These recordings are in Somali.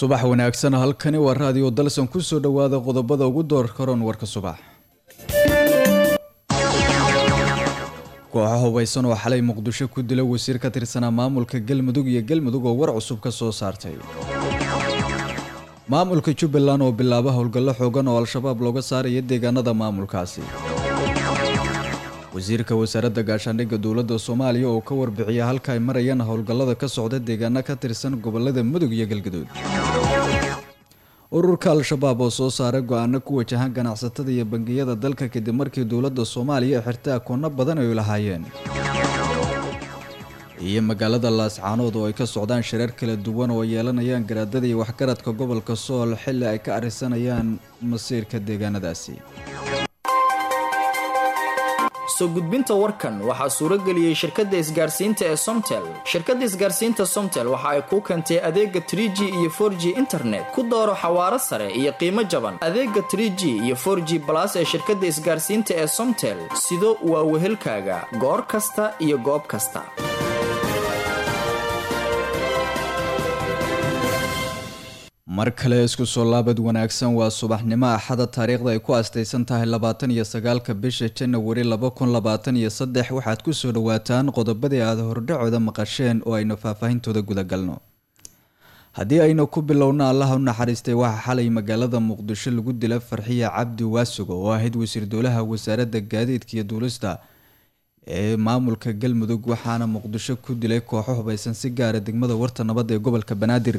subax wanaagsan halkani waa raadiyo dalsan kusoo dhowaada qodobada ugu door karoon warka subax kooxo hubaysan oo xalay muqdisho ku dila wasiir ka tirsanaa maamulka galmudug iyo galmudug oo war cusub ka soo saartay maamulka jubbaland oo bilaaba howlgallo xoogan oo al-shabaab looga saaraya deegaanada maamulkaasi wasiirka wasaaradda gaashaandhigga dowladda soomaaliya oo ka warbixiya halka ay marayaan howlgallada ka socda deegaano ka tirsan gobolada mudug iyo galgaduud ururka al-shabaab oo soo saaray go-aano ku wajahan ganacsatada iyo bangiyada dalka kadib markii dowladda soomaaliya xirtay akoonno badan ay lahaayeen iyo magaalada laascaanood oo ay ka socdaan shareer kala duwan oo yeelanayaan garaadada iyo waxgaradka gobolka sool xilli ay ka arisanayaan masiirka deegaanadaasi soo gudbinta warkan waxaa suuro geliyey shirkadda isgaarsiinta ee somtel shirkadda isgaarsiinta somtel waxa ay kuu keentay adeega trie g iyo for g internet ku dooro xawaaro sare iyo qiimo jaban adeega trie g iyo for g balas ee shirkadda isgaarsiinta ee somtel sido waa wehelkaaga goor kasta iyo goob kasta mar kale isku soo laabad wanaagsan waa subaxnimo axada taariikhda ay ku astaysan tahay labaatan iyo sagaalka bisha janawari laba kun labaatan iyo saddex waxaad kusoo dhawaataan qodobadii aada hordhacooda maqasheen oo aynu faahfaahintooda gudagalno haddii aynu ku bilowno allaha u naxariistay waxaa xalay magaalada muqdisho lagu dila farxiya cabdi waasugo oo ahayd wasiir dowlaha wasaaradda gaadiidka iyo duulista ee maamulka galmudug waxaana muqdisho ku dilay kooxo hubaysan si gaara degmada warta nabadda ee gobolka banaadir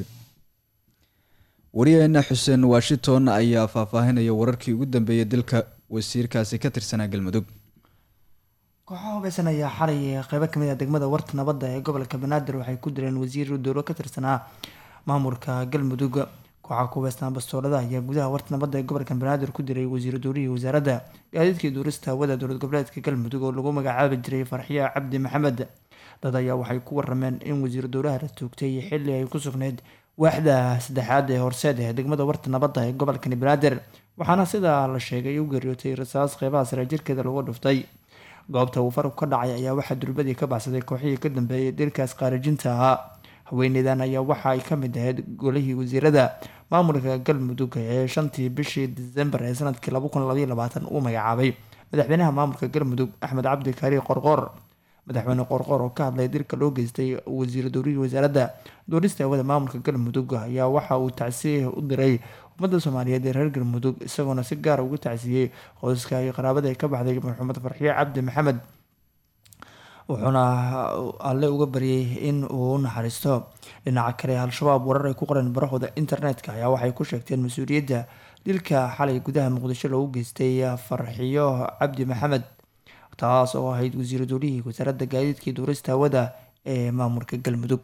wariyaheena xuseen washington ayaa faahfaahinaya wararkii ugu dambeeyay dilka wasiirkaasi ka tirsanaa galmudug kooxaha hubeysan ayaa xalay qeybo kamid ah degmada warta nabadda ee gobolka banaadir waxay ku dileen wasiir dowlo ka tirsanaa maamulka galmudug kooxaha ku hubeysnaa bastoolada ayaa gudaha warta nabadda ee gobolka banaadir ku diray wasiir dowlihii wasaaradda gaadiidkii duurista hawada dowlad goboleedka galmudug oo lagu magacaabi jiray farxiya cabdi maxamed dad ayaa waxay ku warameen in wasiir dowlaha la toogtay xilli ay ku sugnayd waaxda saddexaad ee horseed ee degmada warta nabadda ee gobolkani banaadir waxaana sidaa la sheegay u geeriyootay rasaas qeybaha sare jirkeeda lagu dhuftay goobta uu farku ka dhacay ayaa waxaa durbadii ka baxsaday kooxihii ka dambeeyay dilkaas qaarijinta ahaa haweeneydan ayaa waxa ay ka mid ahayd golihii wasiirada maamulka galmudug ee shantii bishii disembar ee sanadkii laba kun labaiyo labaatan uu magacaabay madaxweynaha maamulka galmudug axmed cabdi kaari qorqoor madaxweyne qorqoor oo ka hadlay dilka loo geystay wasiir dowlihii wasaaradda duurista hawada maamulka galmudug ayaa waxa uu tacsiye u diray ummadda soomaaliyeed ee reer galmudug isagoona si gaara ugu tacsiyey qoyska iyo qaraabada ay ka baxday maxamed farxiye cabdi maxamed wuxuuna alle uga baryay in uu u naxariisto dhinaca kale al-shabaab warar ay ku qoreen barahooda internetka ayaa waxay ku sheegteen mas-uuliyadda dilka xalay gudaha muqdisho loogu geystay farxiyo cabdi maxamed taas oo ahayd wasiir dowlihii wasaaradda gaadiidkii duurista hawada ee maamulka galmudug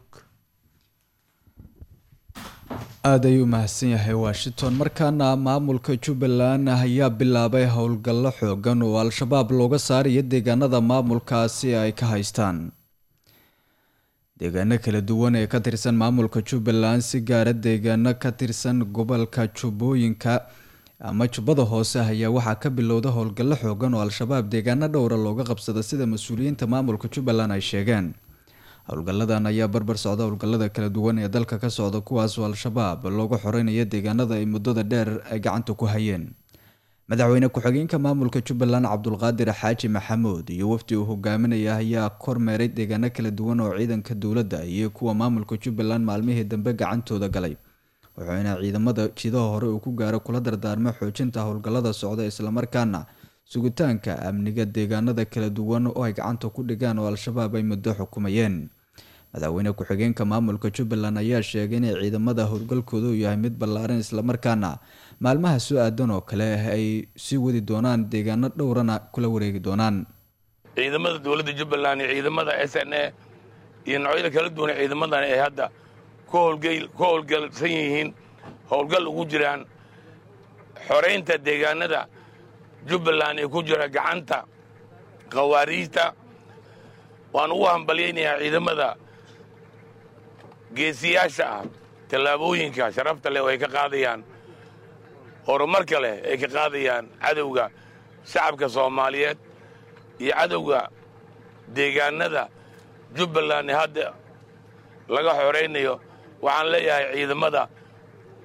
aada ayuu mahadsan yahay washington markaana maamulka jubbaland ayaa bilaabay howlgallo xoogan oo al-shabaab looga saarayo deegaanada maamulkaasi ay ka haystaan deegaano kala duwan ee ka tirsan maamulka jubbaland si gaara deegaano ka tirsan gobolka jubbooyinka ama jubbada hoose ayaa waxaa ka bilowda howlgallo xoogan oo al-shabaab deegaano dhowra looga qabsada sida mas-uuliyiinta maamulka jubbaland ay sheegeen howlgalladan ayaa barbar socda howlgallada kala duwan ee dalka ka socda kuwaasoo al-shabaab looga xoreynaya deegaanada ay muddada dheer ay gacanta ku hayeen madaxweyne ku-xigeenka maamulka jubbaland cabdulqaadir xaaji maxamuud iyo wafdi uu hogaaminaya ayaa kormeeray deegaano kala duwan oo ciidanka dowladda iyo kuwa maamulka jubbaland maalmihii dambe gacantooda galay wuxuuna ciidamada jidaha hore uu ku gaaro kula dardaarmay xoojinta howlgallada socda islamarkaana sugitaanka amniga deegaanada kala duwan oo ay gacanta ku dhigaan oo al-shabaab ay muddo xukumayeen madaxweyne ku-xigeenka maamulka jubbaland ayaa sheegay inay ciidamada howlgalkooda uu yahay mid ballaaran islamarkaana maalmaha soo aadan oo kale ay sii wadi doonaan deegaano dhowrana kula wareegi doonaan ciidamada dowladda jubbaland iyo ciidamada s n a iyo noocyada kala duwan ciidamadan ay hadda ku howlgalsan yihiin howlgal ugu jiraan xoraynta deegaanada jubbaland ee ku jira gacanta khawaariijta waan ugu hambalyaynayaa ciidamada geesiyaasha ah tallaabooyinka sharafta leh oo ay ka qaadayaan horumarka leh ay ka qaadayaan cadowga shacabka soomaaliyeed iyo cadowga deegaanada jubbaland ee hadda laga xoraynayo waxaan leeyahay ciidamada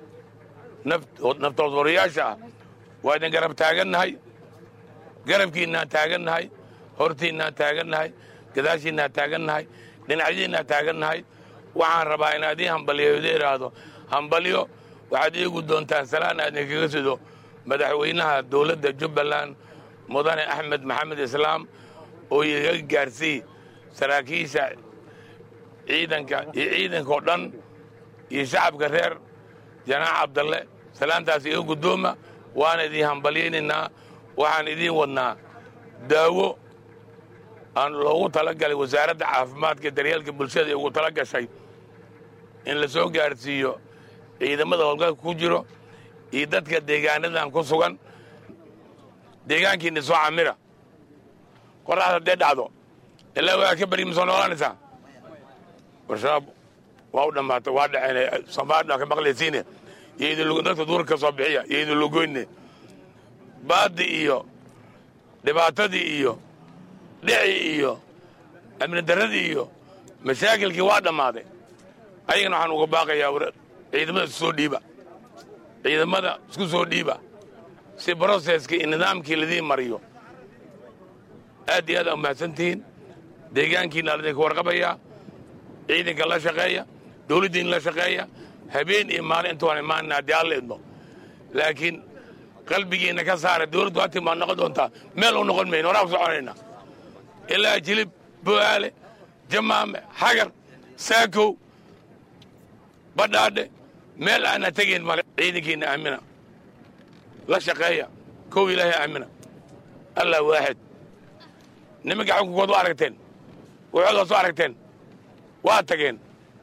naftood warayaasha ah waa idin garab taagannahay garabkiinnaan taagannahay hortiinnaan taagannahay gadaashiinnaan taagannahay dhinacyadiinnaan taagannahay waxaan rabaa inaa idiin hambaliyo ida idhaahdo hambalyo waxaad iigu doontaan salaan aad idinkaga sido madaxweynaha dowladda jubbaland mudane axmed maxamed islaam oo iga gaarsii saraakiisha ciidanka iyo ciidankao dhan iyo shacabka reer janaax cabdalle salaantaas iga guddooma waana idiin hambalyaynaynaa waxaan idiin wadnaa daawo aan loogu talagalay wasaaradda caafimaadka daryeelka bulshada ee ugu tala gashay in la soo gaadhsiiyo ciidamada howlgalka ku jiro iyo dadka deegaanadan ku sugan deegaankiinna soo camira qoraxda haddee dhacdo ilaa waa ka bari ma soo noolanaysaa warshabaab waa u dhammaatay waa dhaceen soomaalida ka maqlaysiine iyo idin dadka duurka ka soo bixiya iyo idin lugoyne baadi iyo dhibaatadii iyo dhicii iyo amni darradii iyo mashaakilkii waa dhammaaday ayagana waxaan uga baaqayaa ciidamada isku soo dhiiba ciidamada isku soo dhiiba si broseskii iyo nidaamkii ladiin mariyo aad iyo aad aa mahadsantihiin deegaankiina ladinka warqabayaa ciidanka la shaqeeya dowladdiina la shaqeeya habeen iyo maalin inta waan imaanina haddii alla idmo laakiin qalbigiinna ka saara dowladdu hatii maa noqon doontaa meel u noqon mayno horaa ku soconayna ilaa jilib bo'aale jamaame xagar saakow badhaadhe meel aana tegayn male ciidankiinna aamina la shaqeeya kow ilaahay aamina allah waaxid nimanka xukunkood waa aragteen waxoodaa soo aragteen waa tageen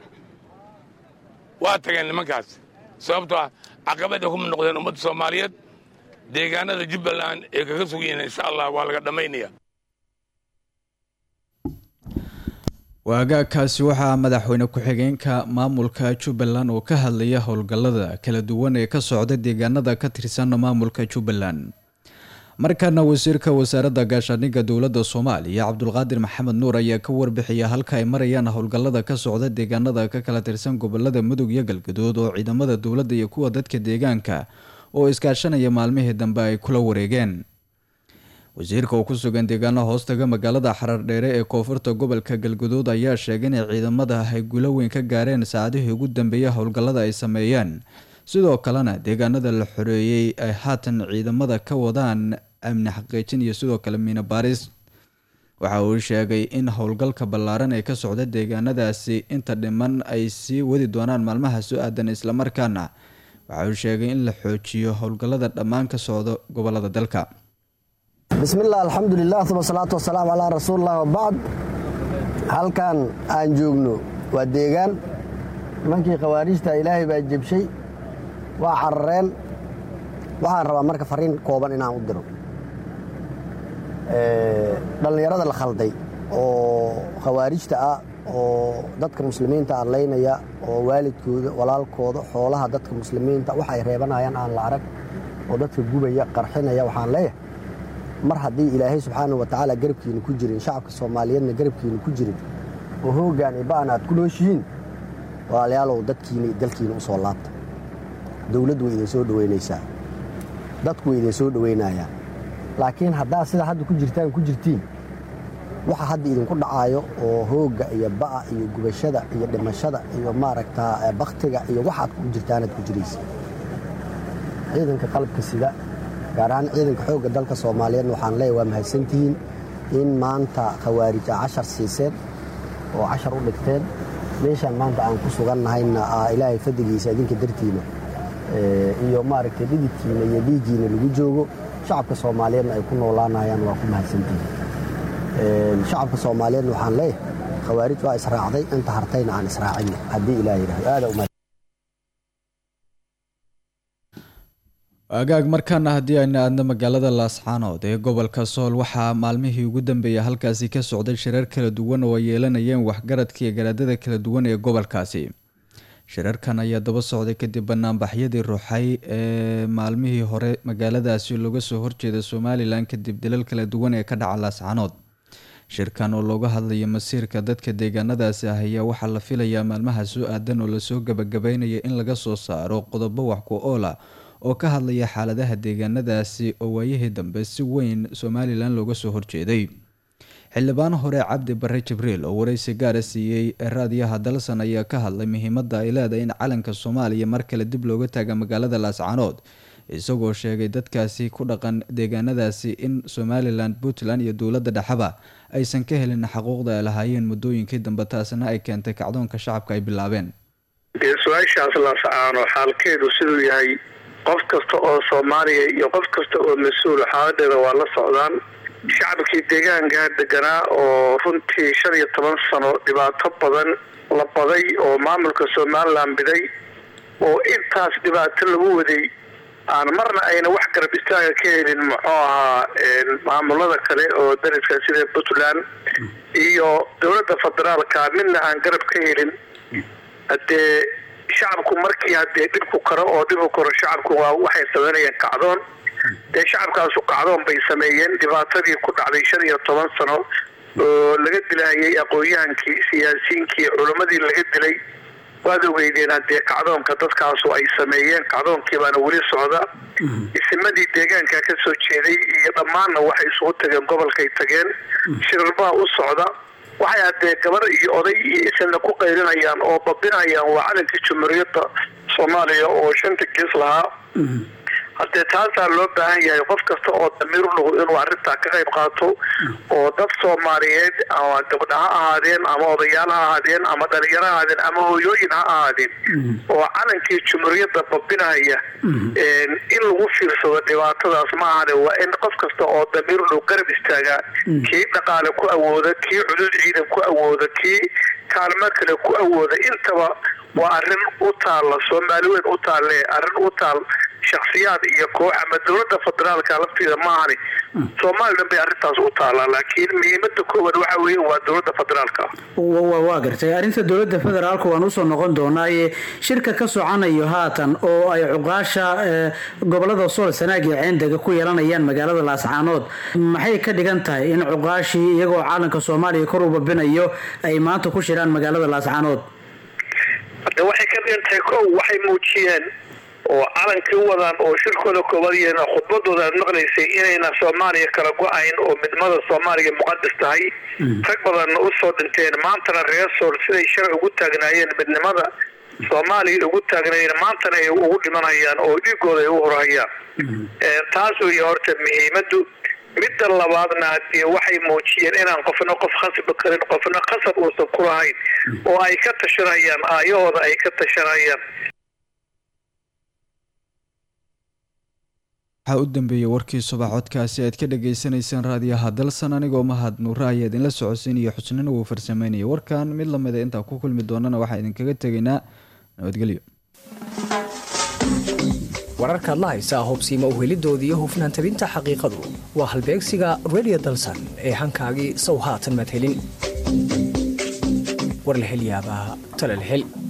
waa tageen nimankaas sababtoo ah caqabada kuma noqdeen ummadda soomaaliyeed deegaanada jubbaland ee kaga sugiyiin insha allah waa laga dhammaynaya waagaagkaasi waxaa madaxweyne ku-xigeenka maamulka jubbaland oo ka hadlaya howlgallada kala duwan ee ka socda deegaanada ka tirsan maamulka jubbaland markaana wasiirka wasaaradda gaashaandhigga dowladda soomaaliya cabdulqaadir maxamed nuur ayaa ka warbixiya halka ay marayaan howlgallada ka socda deegaanada ka kala tirsan gobolada mudug iyo galgaduud oo ciidamada dowladda iyo kuwa dadka deegaanka oo iskaashanaya maalmihii dambe ay kula wareegeen wasiirka oo ku sugan deegaano hoostaga magaalada xarardheere ee koonfurta gobolka galguduud ayaa sheegay inay ciidamada ay gulo weyn ka gaareen saacadihii ugu dambeeyay howlgallada ay sameeyeen sidoo kalena deegaanada la xoreeyey ay haatan ciidamada ka wadaan amni xaqiijin iyo sidoo kale miino baaris waxa uu sheegay in howlgalka ballaaran ee ka socda deegaanadaasi inta dhiman ay sii wadi doonaan maalmaha soo aadan islamarkaana waxa uu sheegay in la xoojiyo howlgallada dhammaan ka socda gobolada dalka bismillaah alxamdulilah uma salaatu wasalaamu calaa rasuulilah wabacd halkan aan joogno waa deegaan nimankii khawaariijta ilaahay baa jebshay waa carareen waxaan rabaa marka fariin kooban inaan u diro dhallinyarada la khalday oo khawaarijta ah oo dadka muslimiinta adlaynaya oo waalidkooda walaalkooda xoolaha dadka muslimiinta wax ay reebanayaan aan la arag oo dadka gubaya qarxinaya waxaan leeyahay mar haddii ilaahay subxaana wa tacaala garabkiina ku jirin shacabka soomaaliyeedna garabkiina ku jirin oo hooggaan iba'an aad ku nooshihiin walaalayaalow dadkiina iyo dalkiina u soo laabta dowladdu way idin soo dhoweynaysaa dadku way idin soo dhoweynayaan laakiin haddaad sida hadda ku jirtaan ku jirtiin waxa hadda idinku dhacaayo oo hoogga iyo ba'a iyo gubashada iyo dhimashada iyo maaragtaa bakhtiga iyo waxaad ku jirtaanaad ku jiraysa ciidanka qalabka sida gaar ahaan ciidanka xoogga dalka soomaaliyeedna waxaan leeyahy waa mahadsantihiin in maanta khawaarij a cashar siiseen oo cashar u dhigteen meeshaan maanta aan ku sugannahayna ilaahay fadligiisa idinka dartiina iyo maaragtay dhididkiina iyo dhiiggiina lagu joogo shacabka soomaaliyeedna ay ku noolaanayaan waa ku mahadsantihiin shacabka soomaaliyeedna waxaan leeyahay khawaarij waa israacday inta hartayna aan israacinna haddii ilaah yidhahdo aada umahad agaag markaana haddii ayna aadna magaalada laascaanood ee gobolka sool waxaa maalmihii ugu dambeeyay halkaasi ka socday shirar kala duwan oo ay yeelanayeen waxgaradka iyo garaadada kala duwan ee gobolkaasi shirarkan ayaa daba socday kadib banaanbaxyadii ruuxay ee maalmihii hore magaaladaasi looga soo horjeeda somalilan kadib dilal kala duwan ee ka dhaca laascaanood shirkan oo looga hadlayo masiirka dadka deegaanadaasi ah ayaa waxaa la filayaa maalmaha soo aadan oo lasoo gabagabeynaya in laga soo saaro qodobo wax ku ool ah oo ka hadlaya xaaladaha deegaanadaasi oo waayihii dambe si weyn somalilan looga soo horjeeday xildhibaan hore cabdi bare jibriil oo wareysi gaara siiyey raadiyaha dalsan ayaa ka hadlay muhiimada ay leedahay in calanka soomaaliya mar kale dib looga taaga magaalada laascaanood isagoo sheegay dadkaasi ku dhaqan deegaanadaasi in somalilan puntland iyo dowladda dhexaba aysan ka helin xaquuqda ay lahaayeen muddooyinkii dambe taasna ay keentay kacdoonka shacabka ay bilaabeen dee su-aashaas laascaano xaalkeedu siduu yahay qof kasta oo soomaaliya iyo qof kasta oo mas-uul xaaladeeda waa la socdaan shacabkii deegaankaa deganaa oo runtii shan iyo toban sano dhibaato badan la baday oo maamulka somalilan biday oo intaas dhibaato lagu waday aan marna ayna wax garab istaaga ka helin muxuu ahaa maamulada kale oo dariska sida puntland iyo dowladda federaalka midna aan garab ka helin haddee shacabku markii haddee dhibku karo oo dhibku karo shacabku waa waxay sameynayaan kacdoon dee shacabkaasu kacdoon bay sameeyeen dhibaatadii ku dhacday shan iyo toban sano oo laga dilahayay aqoon-yahankii siyaasiyiinkii culammadii laga dilay waad ogeydeen haddee kacdoonka dadkaasu ay sameeyeen kacdoonkii baana weli socda isimadii deegaanka ka soo jeeday iyo dhammaanna waxay isugu tageen gobolkay tageen shirarbaa u socda waxay haddee gabar iyo oday iyo isna ku qaylinayaan oo babinayaan waa calankii jumhuuriyadda soomaaliya oo shanta gees lahaa haddee taasaa loo baahan yahay qof kasta oo damiir u nugu inuu arrintaa ka qayb qaato oo dad soomaaliyeed ama gabdha ha ahaadeen ama odayaal ha ahaadeen ama dhalinyaro ha ahaadeen ama hooyooyin ha ahaadeen oo calankii jumhuuriyadda babinaya in lagu fiirsado dhibaatadaas ma ahane waa in qof kasta oo damiir u nugu garab istaagaa kii dhaqaale ku awooda kii cudud ciidan ku awooda kii kaalmo kale ku awooda intaba waa arrin u taalla soomaali weyn u taalle arrin u taal shaksiyaad iyo koox ama dowladda federaalka lafteeda maahani somalilan bay arrintaas u taallaa laakiin muhiimada koowaad waxa weeye waa dowladda federaalka waa gartay arrinta dowladda federaalka waan usoo noqon doonaaye shirka ka soconayo haatan oo ay cuqaasha gobolada sool sanaag iyo ceendega ku yeelanayaan magaalada laascaanood maxay ka dhigan tahay in cuqaashii iyagoo caalanka soomaaliya kor u babinayo ay maanta ku shiraan magaalada laascaanood de waxay ka dhigan tahay kow waxay muujiyeen oo calankii u wadaan oo shirkooda koobaad yeen khudbadooda aad maqlaysay inayna soomaaliya kala go-ayn oo midnimada soomaaliya muqadas tahay rag badanna usoo dhinteen maantana reer sool siday shalay ugu taagnaayeen midnimada soomaaliya ugu taagnaayeen maantana ay ugu dhimanayaan oo dhiigooda ay u horhayaan taas wey horta muhiimadu midda labaadna hadee waxay muujiyeen inaan qofna qof khasbi karin qofna khasab uusan ku lahayn oo ay ka tashanayaan aayahooda ay ka tashanayaan waxaa u dambeeyey warkii subax codkaasi aad ka dhagaysanayseen raadiyaha dalsan anigoo mahad nuura ayaa idinla socodsiinaya xusnina wuu farsameynaya warkan mid lamida intaan ku kulmi doonana waxaa idinkaga tegaynaa nabadgelyo wararkaad la haysaa hubsiima uhelidoodii hufnaan tabinta xaqiiqadu waa halbeegsiga redio dalsan ee hankaagii sow haatan maad helin war la hel yaabaa talal hel